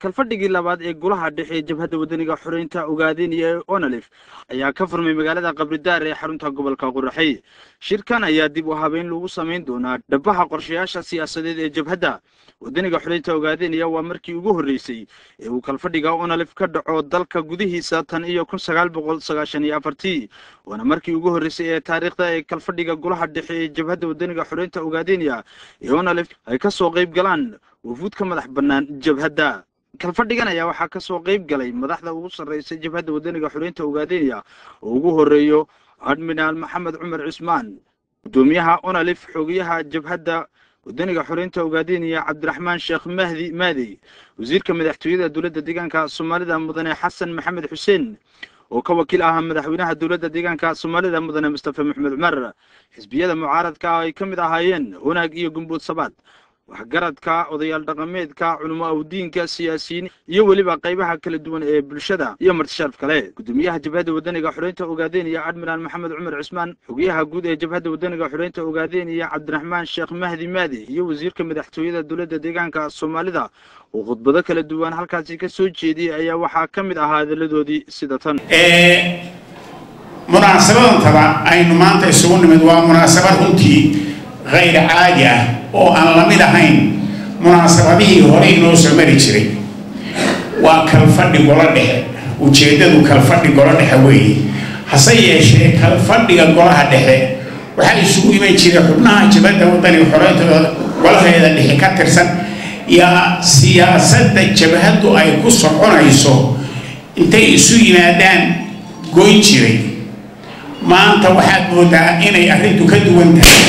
kalfadhigii labaad ee golaha dhexe ee jabhadda wadaniga xoreynta ogaadeniya ee onalif ayaa ka furmay magaalada qabridaar ee xarunta gobolka quraxey shirkan ayaa dib u habeyn lagu samayn doonaa dhabaha qorshayaasha siyaasadeed ee jabhadda wadaniga xoreynta ogaadeniya waa markii ugu horreysay ee uu kalfadhiga onalif ka dhaco dalka gudihiisa tan iyo kun sagaal boqol sagaashan iyo afartii waana markii ugu horreysay ee taariikhda ee kalfadhiga golaha dhexe ee jabhadda wadaniga xoreynta ogaadeniya ee onalif ay ka soo qayb galaan wafuud ka madax bannaan jabhadda kalfadhigan ayaa waxaa ka soo qayb galay madaxda ugu sarreysa jabhadda wadaniga xoreynta ogaadeniya oo ugu horreeyo admiraal maxamed cumar cismaan guddoomiyaha onalif xogayaha jabhadda wadaniga xoreynta ogaadeniya cabdiraxmaan sheekh mahdi maadey wasiirka madaxtooyada dowladda deegaanka soomaalida mudane xasan maxamed xuseen oo ka wakiil ahaa madaxweynaha dowladda deegaanka soomaalida mudane mustafa maxmed cumar xisbiyada mucaaradka ay ka mid ahaayeen wanaag iyo gumbuud sabaad waxgaradka odayaal dhaqameedka culimo awdiinka siyaasiyiin iyo weliba qaybaha kala duwan ee bulshada iyo martisharaf kale guddoomiyaha jabhadda wadaniga xoreynta ogaadeniya admiraal maxamed cumar cismaan xogayaha guud ee jabhadda wadaniga xoreynta ogaadeniya cabdiraxmaan sheekh mahdi maadi iyo wasiirka madaxtooyada dowladda deegaanka soomaalida oo khudbado kala duwan halkaasi ka soo jeediyey ayaa waxaa ka mid ahaa hadalladoodii sida tan munaasabadantaba aynu maanta isugu nimid waa munaasabad runtii hayr caadi ah oo aan la mid ahayn munaasabadihii hore inoo soo mari jiray waa kalfadhi golo dhexe ujeeddadu kalfadhi golo dhexe weeye hase yeeshee kalfadhiga golaha dhexe waxaa isugu iman jiray xubnaha jabadda wadaniga xoreynta golaheeda dhexe ka tirsan yaa siyaasadda jabhaddu ay ku soconayso intay isu yimaadaan goyn jiray maanta waxaad moodaa inay arrintu ka duwan tahay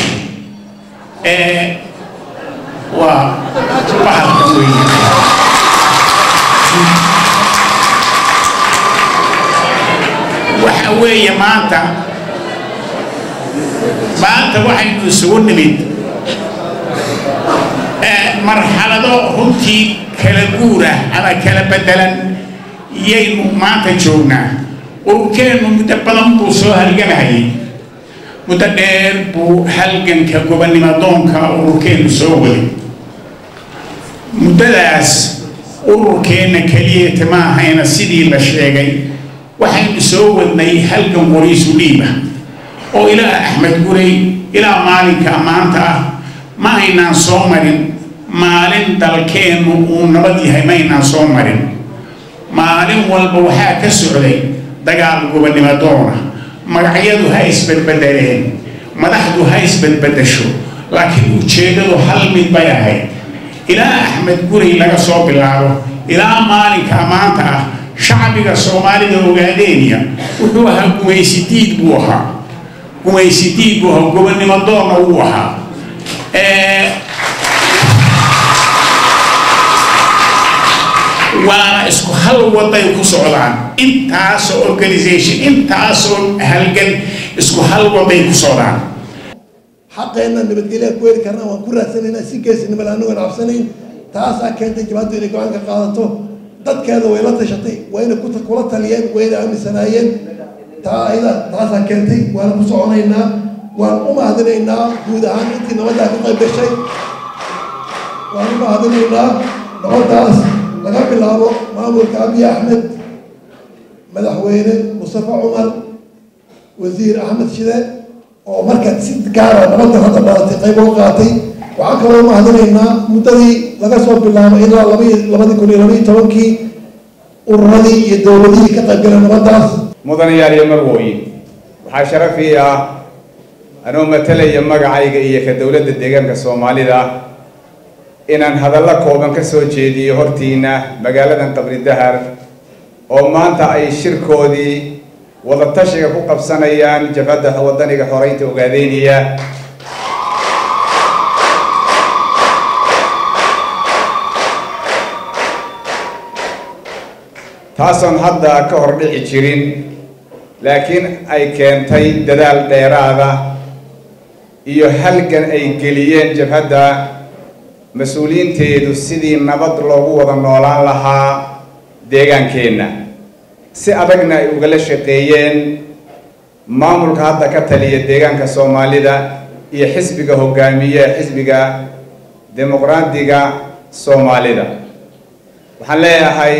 waa bahalka weeye waxa weeye maanta maanta waxaynu isugu nimid marxalado runtii kala guur ah ama kala bedelan yaynu maanta joognaa ururkeennu muddo badan buu soo halgamahayay muddo dheer buu halganka gobonimadoonka ururkeennu soo waday muddadaas ururkeenna keliyata ma ahayna sidii la sheegay waxaynu soo wadnay halgan qoriisu dhiiba oo ilaa axmed gurey ilaa maalinka maanta ah ma aynaan soo marin maalin dalkeennu uu nabad yahay ma aynaan soo marin maalin walba waxaa ka socday dagaal gobonimadoona magacyadu ha isbedbedeleen madaxdu ha isbedbedesho laakiin ujeeddadu hal mid bay ahayd ilaa axmed gurey laga soo bilaabo ilaa maalinka maanta ah shacbiga soomaalida ogaadeniya wuxuu ahaa gumaysidiid buu ahaa gumaysidiid buu ahaa gobonimadoonna wuu ahaa waana isku hal waday ku socdaan intaasoo organisation intaasoo halgan isku hal waday ku socdaan xaqeenna nabadgelyaa ku heli karna waan ku raadsanaynaa si geesinimo anagoon cabsanayn taasaa keentay jabhaddu inay go-aan ka qaadato dadkeeda way la tashatay wayna kula taliyeen wayna aaminsanaayeen taa ayada taasaa keentay waana ku soconaynaa waan u mahadinaynaa guud ahaan intii nabaddaa ka qayb gashay waan u mahadinaynaa nabaddaas laga bilaabo maamulka abiy axmed madaxweyne mustafa cumar wasiir axmed shide oo marka si gaara nabadda hadda dhalatay qayb oo qaatay waxaan kaloo mahadinaynaa muddadii laga soo bilaabo ilaa labai labadii kun iyo labaiyo tobankii ururadii iyo dowladihii ka qaybgalay nabaddaas mudanayaal iyo marwooyin waxaa sharafii ah anoo matalaya magacayga iyo ka dowladda deegaanka soomaalida inaan hadallo kooban ka soo jeediyo hortiina magaaladan qabri dahar oo maanta ay shirkoodii wadatashiga ku qabsanayaan jabhadda wadaniga xoreynta ogaadeniya taasoon hadda ka hor dhici jirin laakiin ay keentay dadaal dheeraada iyo halgan ay geliyeen jabhadda mas-uuliyiinteedu sidii nabad loogu wada noolaan lahaa deegaankeenna si adagna ay ugala shaqeeyeen maamulka hadda ka taliya deegaanka soomaalida iyo xisbiga hogaamiye xisbiga dimuqraadiga soomaalida waxaan leeyahay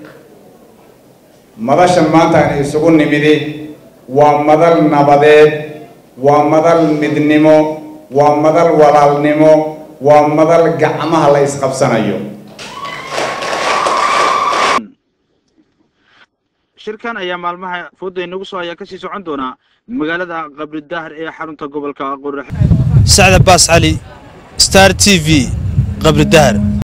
madashan maanta aan isugu nimidi waa madal nabadeed waa madal midnimo waa madal walaalnimo waa madal gacmaha la isqabsanayo shirkan ayaa maalmaha fooda inagu soo ayaa kasii socon doonaa magaalada qabridahar ee xarunta gobolka qoraxe sacda baas cali star t v qabridahar